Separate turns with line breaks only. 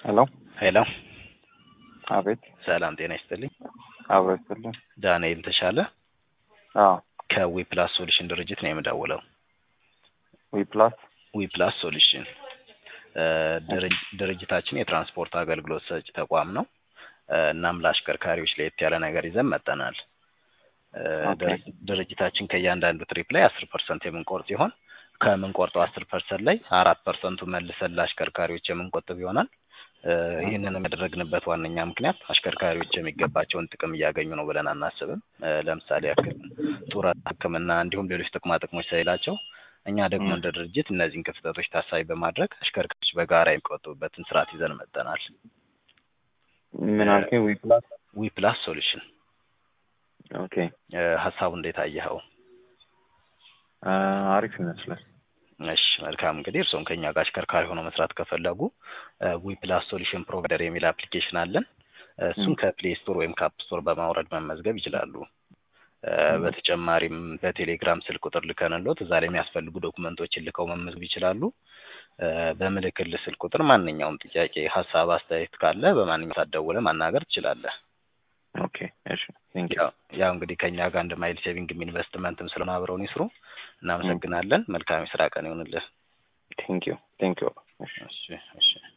ሄሎ
ሄሎ
አቤት
ሰላም ጤና ይስጥልኝ።
አብሮ ይስጥልኝ።
ዳንኤል ተሻለ
አዎ
ከዊ ፕላስ ሶሉሽን ድርጅት ነው የምደውለው።
ዊ ፕላስ
ዊ ፕላስ ሶሉሽን እ ድርጅ- ድርጅታችን የትራንስፖርት አገልግሎት ሰጪ ተቋም ነው። እ እናም ለአሽከርካሪዎች ለየት ያለ ነገር ይዘን መጠናል። እ
ኦኬ።
ድርጅ- ድርጅታችን ከእያንዳንዱ ትሪፕ ላይ አስር ፐርሰንት የምንቆርጥ ሲሆን ከምንቆርጠው አስር ፐርሰንት ላይ አራት ፐርሰንቱ መልሰን ለአሽከርካሪዎች የምንቆጥብ ይሆናል። እ ይህንን ያደረግንበት ዋነኛ ምክንያት አሽከርካሪዎች የሚገባቸውን ጥቅም እያገኙ ነው ብለን አናስብም። እ ለምሳሌ ያክል ጡረታ፣ ሕክምና እንዲሁም ሌሎች ጥቅማ ጥቅሞች ስለሌላቸው እኛ ደግሞ
ም።
እንደ ድርጅት እነዚህን ክፍተቶች ታሳቢ በማድረግ አሽከርካሪዎች በጋራ የሚቆጥቡበትን ስርዓት ይዘን መጠናል።
ምን አልከኝ? ዊ ፕላስ
ዊ ፕላስ ሶሉሽን
ኦኬ።
እ ሀሳቡ እንዴት አየኸው?
አ፣ አሪፍ ይመስላል።
እሺ መልካም እንግዲህ እርስዎም ከኛ ጋር አሽከርካሪ ሆነው መስራት ከፈለጉ ዊ ፕላስ ሶሉሽን ፕሮቫይደር የሚል አፕሊኬሽን አለን። እ እሱን
ም።
ከፕሌይ ስቶር ወይም ከአፕ ስቶር በማውረድ መመዝገብ ይችላሉ። እ
ም።
በተጨማሪም በቴሌግራም ስልክ ቁጥር ልከንሎት እዛ ላይ የሚያስፈልጉ ዶኩመንቶችን ልከው መመዝገብ ይችላሉ። እ በምልክል ስልክ ቁጥር ማንኛውም ጥያቄ፣ ሀሳብ፣ አስተያየት ካለ በማንኛውም ሰዓት ደውለህ ማናገር ትችላለህ።
ኦኬ እሺ። ቴንክ ዩ
ያው ያው እንግዲህ ከኛ ጋር አንድ ማይል ሴቪንግም ኢንቨስትመንትም ስለሆነ አብረውን ይስሩ። እናመሰግናለን። መልካም የስራ ቀን ይሁንልህ።
ቴንክ ዩ ቴንክ ዩ። እሺ
እሺ እሺ